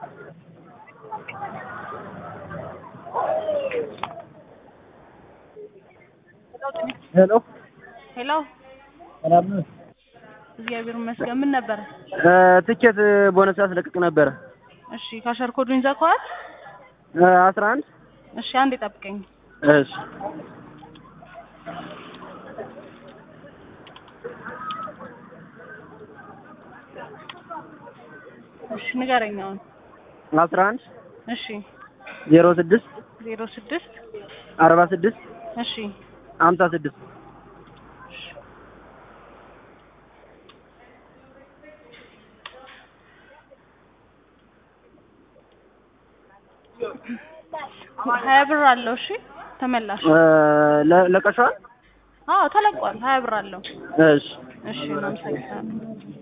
ሄሎ ሄሎ ሰላም ነህ? እግዚአብሔር ይመስገን። ምን ነበር? ትኬት ቦነስ ያስለቅቅ ነበረ። እሺ ካሸር ኮዱን ይዘኸዋል? አስራ አንድ እሺ አንዴ ጠብቀኝ። እሺ እሺ ንገረኝ አሁን። አስራ አንድ እሺ ዜሮ ስድስት ዜሮ ስድስት አርባ ስድስት እሺ ሀምሳ ስድስት ሀያ ብር አለው። እሺ ተመላሽ። ለቀሸዋል አዎ ተለቋል። ሀያ ብር አለው። እሺ እሺ እናመሰግናለን።